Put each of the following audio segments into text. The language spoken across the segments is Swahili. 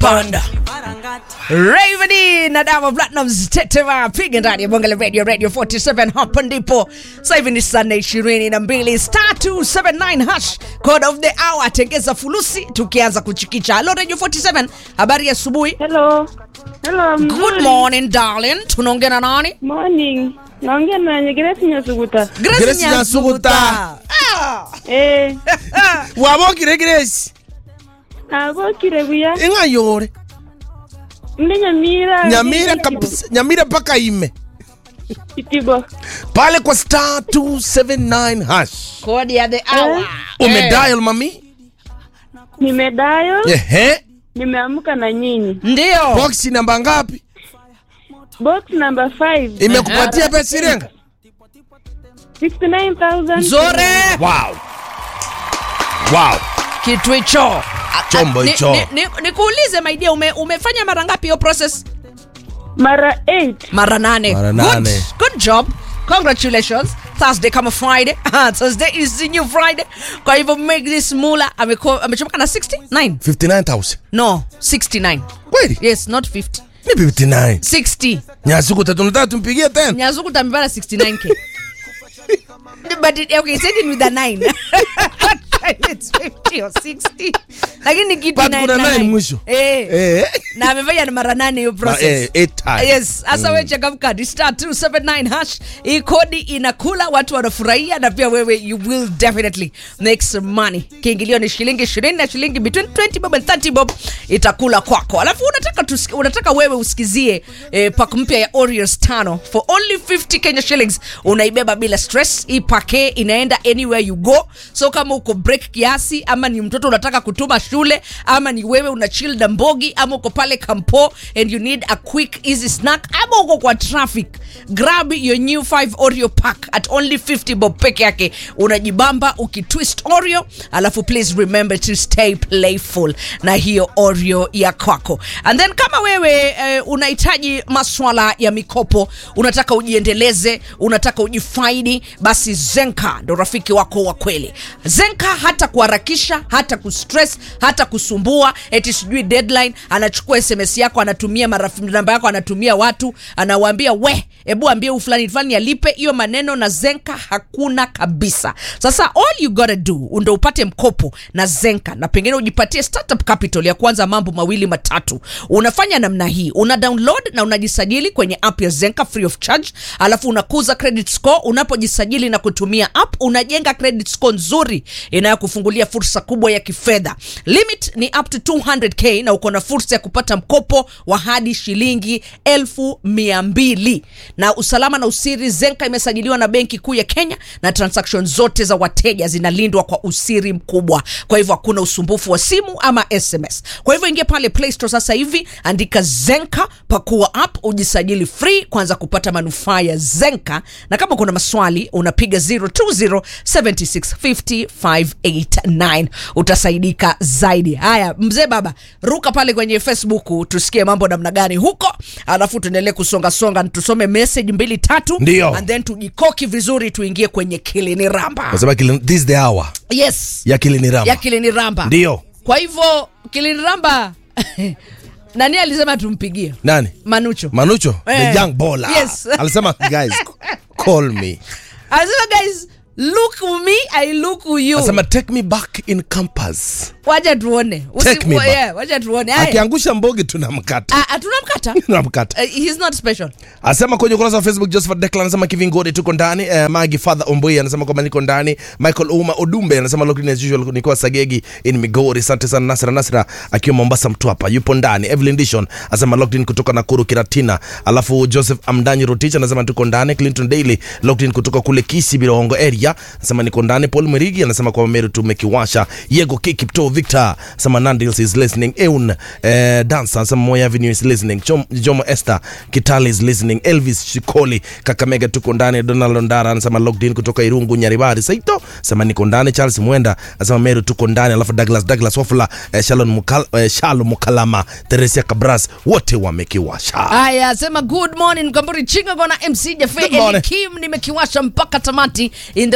panda Raveni na Diamond Platnumz tetema piga ndani ya bonge la radio radio 47 hapa ndipo sasa hivi ni saa nne ishirini na mbili star 279 hash code of the hour tengeza fulusi tukianza kuchikicha halo radio 47 habari ya asubuhi Hello. Hello. good mzuri. morning darling tunaongea na nani Morning. Naongea na Nyegeresi Nyasuguta. Grace Grace Nyasuguta. Nyasuguta. Ah. Eh, wabokire Grace abokire buya. inga yore Ndi Nyamira. nyamira kabisa nyamira mpaka ime Kitibo. pale kwa star 279 hash kodi ya the hour Eh. umedial mami Nimedayo. ehe Nimeamka na nyinyi. ndio box namba ngapi Box number 5. imekupatia pesa irenga 69,000. nzore wow wow kitu hicho Chombo Ni- hicho. ni- ni- nikuulize my dear ume, umefanya mara ngapi hiyo process Mara 8. mara nane Mara Good. nane. good job congratulations thursday kama friday thursday is the new friday kwa hivyo make this mula ameko- amechomoka na 69 59000 no 69 kweli yes not 50 ni 59 60 nyasiku tatu nataka tumpigie tena nyazuku tambibana 69k but it, okay said it with a 9 it's 50 or 60 lakini kitu But kuna inaenda nine nine. mwisho. eh eh na amefanya na mara nane hiyo Ma- process eh, eight times. yes hasa we changamka ni star 279 hash hii kodi inakula watu wanafurahia na pia wewe you will definitely make some money kiingilio ni shilingi 20 na shilingi between 20 bob and 30 bob itakula kwako alafu unataka tusiki, unataka wewe usikizie eh, pak mpya ya Oreos tano for only 50 Kenya shillings unaibeba bila stress hii pake inaenda anywhere you go so kama uko break kiasi ama ni mtoto unataka kutuma shule ama ni wewe una chill na mbogi ama uko pale kampo and you need a quick easy snack ama uko kwa traffic grab your new 5 oreo pack at only 50 bob peke yake unajibamba ukitwist oreo alafu please remember to stay playful na hiyo oreo ya kwako and then kama wewe eh, unahitaji maswala ya mikopo unataka ujiendeleze unataka ujifaidi basi zenka ndo rafiki wako wa kweli zenka hata kuharakisha hata kustress hata kusumbua eti sijui deadline anachukua sms yako anatumia marafiki namba yako anatumia watu anawaambia we hebu ambie huyu fulani fulani alipe hiyo maneno na zenka hakuna kabisa sasa all you gotta do ndo upate mkopo na zenka na pengine ujipatie startup capital ya kwanza mambo mawili matatu unafanya namna hii una download na unajisajili kwenye app ya zenka free of charge alafu unakuza credit score unapojisajili na kutumia app unajenga credit score nzuri inayokufungulia fursa kubwa ya kifedha limit ni up to 200k na uko na fursa ya kupata mkopo wa hadi shilingi elfu mia mbili na usalama na usiri zenka imesajiliwa na benki kuu ya kenya na transaction zote za wateja zinalindwa kwa usiri mkubwa kwa hivyo hakuna usumbufu wa simu ama sms kwa hivyo ingia pale play store sasa hivi andika zenka pakua app ujisajili free kwanza kupata manufaa ya zenka na kama kuna maswali unapiga 0207650 utasaidika zaidi haya mzee baba ruka pale kwenye facebook tusikie mambo namna gani huko alafu tuendelee kusongasonga tusome message mbili tatu Ndio. and then tujikoki vizuri tuingie kwenye kilini ramba nasema kili- this is the hour yes ya kilini rama ya kilini ramba ndio kwa hivyo kilini ramba nani alisema tumpigie nani manucho manucho Eh. the young baller Yes. alisema guys call me anasema guys look me i look you alisema take me back in campus wacha tuone Usi- Take me wa- back. yeah, wacha tuone Haya. akiangusha mbogi tunamkata Ah, ah, tunamkata tunamkata Uh, he's not special asema kwenye ukurasa wa facebook josephat declan anasema kivingode tuko ndani eh, magi father omboi anasema kwamba niko ndani michael uma odumbe anasema lockdown as usual nikiwa sagegi in migori asante sana nasra nasra akiwa mombasa mtwapa yupo ndani evelyn dishon anasema lockdown kutoka nakuru kiratina alafu joseph amdanyi rotich anasema tuko ndani clinton daily lockdown kutoka kule kisi birongo area anasema niko ndani paul mwerigi anasema kwamba meru tumekiwasha yego kikipto victor anasema nandils is listening eun eh, dansa anasema moya avenue is listening Chom, jomo esther kitali is listening elvis shikoli kakamega tuko ndani donald ondara anasema locked in kutoka irungu nyaribari saito anasema niko ndani charles mwenda anasema meru tuko ndani alafu douglas douglas wafula eh, shalon mukal, eh, shalo mukalama teresia kabras wote wamekiwasha haya sema good morning kamburi chinga gona mc jafe Good morning. elikim nimekiwasha mpaka tamati in the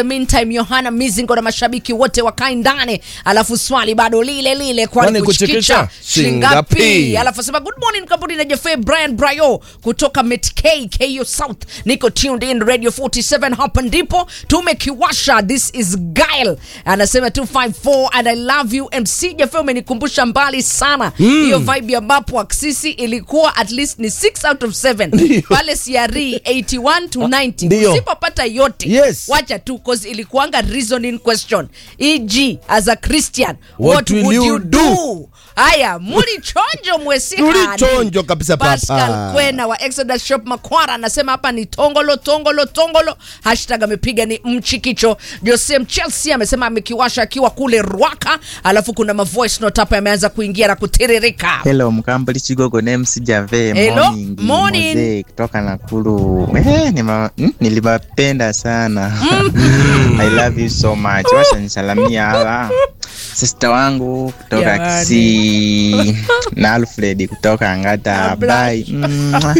meantime yohana mizingo na mashabiki wote wakae ndani alafu swali bado lile lile kwani Kwani kuchikicha kuchikicha shingapi shingapi? alafu asema good morning kampuni na jefe brian brayo kutoka metk ko south niko tuned in radio 47 hapa ndipo tumekiwasha this is gail anasema 254 and i love you mc jefe umenikumbusha mbali sana hiyo vibe ya mapo aksisi ilikuwa at least ni 6 out of 7 Ndio. pale CRE 81 to 90 Ndio. usipopata yote Yes. wacha tu cause ilikuanga reasoning question eg as a christian What what, will would you you do? do haya muli chonjo mwesihani Tulichonjo kabisa, papa. Pascal Kwena wa Exodus Shop Makwara anasema hapa ni tongolo tongolo tongolo hashtag amepiga ni mchikicho Jose Chelsea amesema amekiwasha akiwa kule Rwaka alafu kuna mavoice note hapa yameanza kuingia na kutiririka Hello, Mkambuli Chigogo Nems Jave Hello, morning, morning. Mzee kutoka Nakuru. Eh, nima, mm, niliwapenda sana. I love you so much. Washa nisalamia hawa sister wangu kutoka Jamani. Kisii na Alfred kutoka Angata. Bye. Mwah.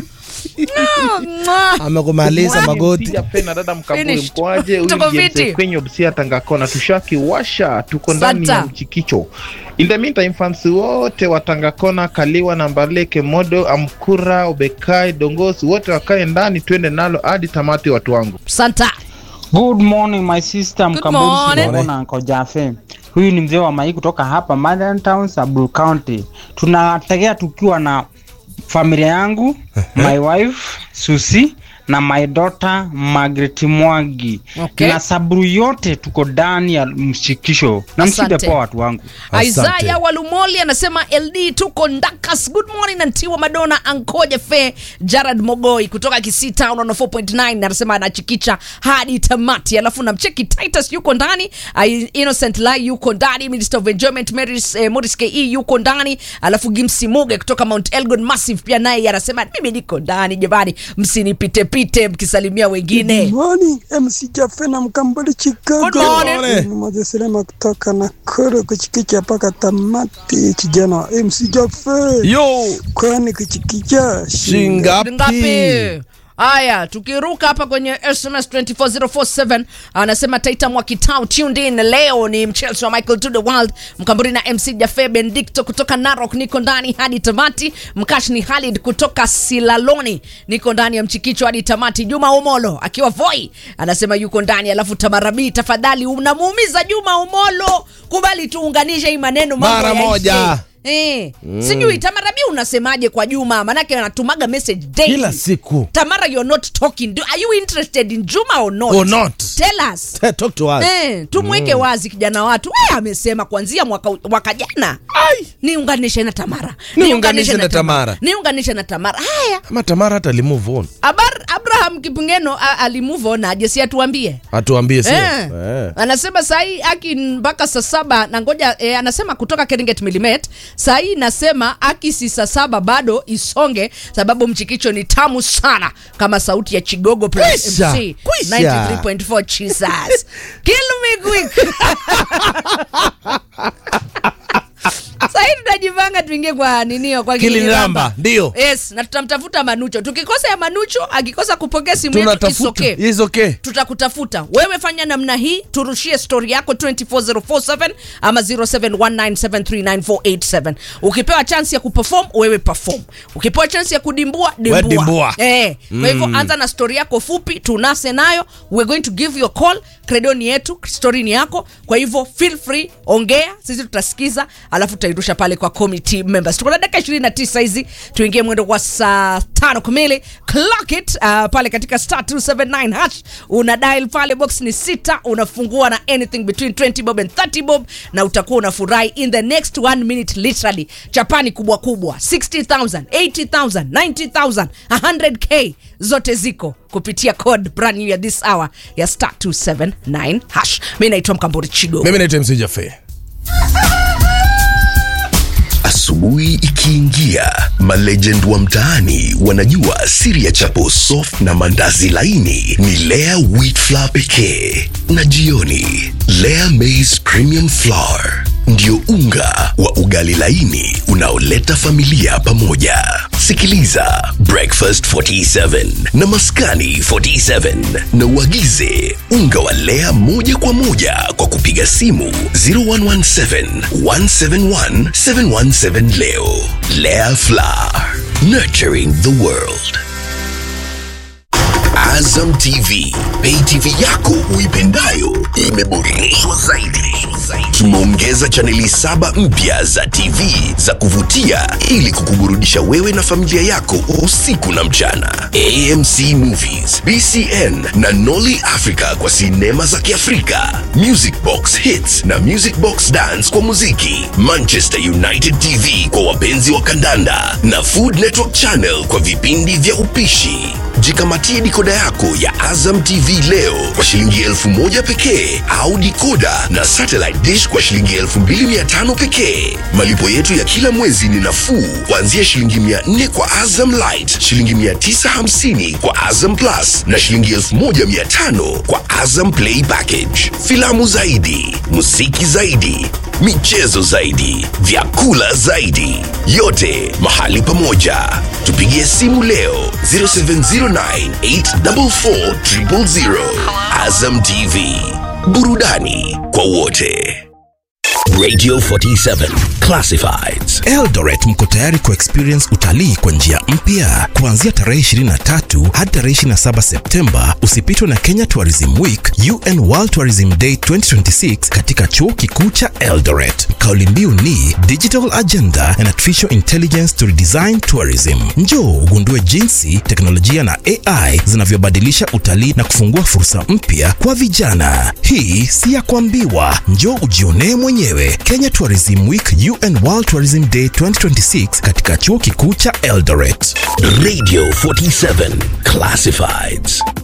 Mwah. amekumaliza magoti Sijapenda dada Mkamburi, Finished. mkoaje? Huyu Tuko ni James fiti. kwenye Busia Tangakona, tushakiwasha, tuko ndani Santa. ya mchikicho. In the meantime, fans wote wa Tangakona, Kaliwa na Mbaleke, Modo, Amkura, Obekai, Dongosi, wote wakae ndani, twende nalo hadi tamati, watu wangu. Santa Good morning my sister Good Mkamburi morning. Sibona na Uncle Jafe. Huyu ni mzee wa Mai kutoka hapa Modern Town, Samburu County. Tunategea tukiwa na familia yangu, my wife Susi na my daughter Margaret Mwangi. Okay. Na Samburu yote tuko ndani ya mshikisho. Na mside Asante. poa watu wangu. Asante. Isaya Walumoli anasema LD tuko Ndakas. Good morning Antiwa Madonna Ankoje Fe Jared Mogoi kutoka Kisii Town on 4.9 anasema anachikicha hadi tamati. Alafu namcheki Titus yuko ndani, I- Innocent Lai yuko ndani, Minister of Enjoyment Maris, eh, Morris KE yuko ndani, alafu Gimsi Muge kutoka Mount Elgon Massive pia naye anasema mimi niko ndani jamani, msinipite pite mkisalimia wengine. Morning, MC Jafe na Mkambali Chicago. Good morning. Ni Mzee Selema kutoka Nakuru kuchikicha mpaka tamati. Kijana wa MC Jafe, yo kwani kuchikicha shingapi ngapi haya tukiruka hapa kwenye sms 24047 anasema taita mwakitau tuned in leo ni mchelsi wa michael to the world mkamburi na mc jafe bendicto kutoka narok niko ndani hadi tamati mkash ni halid kutoka silaloni niko ndani ya mchikicho hadi tamati juma umolo akiwa voi anasema yuko ndani alafu tamarabii tafadhali unamuumiza juma umolo kubali tuunganishe hii maneno mambo Mara yaishe. moja. Eh, sijui tamarabi unasemaje kwa juma manake anatumaga message daily kila siku tamara you're not talking Do, are you interested in juma or not, Or not. tell us talk to us Eh, tumweke wazi kijana watu we amesema kuanzia mwaka, mwaka jana niunganishe na tamara Niunganishe na Tamara. niunganishe na tamara haya ama tamara hata alimove on Abar, abraham kipingeno a- alimove on aje si atuambie atuambie sio Eh. Eh. anasema sahii aki mpaka saa saba na ngoja eh, anasema kutoka Keringet Milimet sahii nasema aki si saa saba bado isonge sababu mchikicho ni tamu sana kama sauti ya Chigogo plus Kwisha, MC kwisha. 93.4 Jesus kill me quick sahii tunajipanga tuingie kwa ninio kwa Kiliniramba, ndio. yes na tutamtafuta Manucho tukikosa ya Manucho akikosa kupokea simu yetu tunatafuta isokee is okay tutakutafuta wewe fanya namna hii turushie stori yako 24047 ama 0719739487 ukipewa chance ya kuperform wewe perform ukipewa chance ya kudimbua dimbua, We dimbua. Eh, kwa hivyo anza na stori yako fupi tunase nayo we're going to give you a call credo ni yetu stori ni yako kwa hivyo feel free ongea sisi tutasikiza alafu tutairusha pale kwa committee members tuko na dakika 29 hizi tuingie mwendo wa saa tano kamili clock it uh, pale katika star 279 hash una dial pale box ni sita unafungua na anything between 20 bob and 30 bob na utakuwa unafurahi in the next one minute literally chapani kubwa kubwa 60000 80000 90000 100k zote ziko kupitia code brand new ya this hour ya star 279 hash mi naitwa mkambori chigo mimi naitwa mc jafe Asubuhi ikiingia, malegend wa mtaani wanajua siri ya chapo soft na mandazi laini ni Lea wheat flour pekee, na jioni Lea maize premium flour ndio unga wa ugali laini unaoleta familia pamoja. Sikiliza Breakfast 47 na Maskani 47 na uagize unga wa Lea moja kwa moja kwa kupiga simu 0117 171 717 leo. Lea Flour, nurturing the world. Azam TV, pay TV yako uipendayo imeboreshwa zaidi. Tumeongeza chaneli saba mpya za TV za kuvutia ili kukuburudisha wewe na familia yako usiku na mchana. AMC Movies, BCN na Nolly Africa kwa sinema za Kiafrika, Music Box Hits na Music Box Dance kwa muziki, Manchester United TV kwa wapenzi wa kandanda na Food Network Channel kwa vipindi vya upishi. Jikamatie dikoda yako ya Azam TV leo kwa shilingi elfu moja pekee au dikoda na satellite dish kwa shilingi elfu mbili mia tano pekee. Malipo yetu ya kila mwezi ni nafuu kuanzia shilingi mia nne kwa Azam Light, shilingi mia tisa hamsini kwa Azam Plus na shilingi elfu moja mia tano kwa Azam Play Package. Filamu zaidi, muziki zaidi, michezo zaidi, vyakula zaidi, yote mahali pamoja. Tupigie simu leo 0709844000. Azam TV, burudani kwa wote. Radio 47 Classifieds. Eldoret mko tayari ku experience utalii kwa njia mpya. Kuanzia tarehe 23 hadi tarehe 27 Septemba, usipitwe na Kenya Tourism Week, UN World Tourism Day 2026 katika chuo kikuu cha Eldoret. Kauli mbiu ni Digital Agenda and Artificial Intelligence to Redesign Tourism. Njoo ugundue jinsi teknolojia na AI zinavyobadilisha utalii na kufungua fursa mpya kwa vijana. Hii si ya kuambiwa, njoo ujionee mwenyewe. Kenya Tourism Week, UN World Tourism Day 2026 katika chuo kikuu cha Eldoret. Radio 47 Classifieds.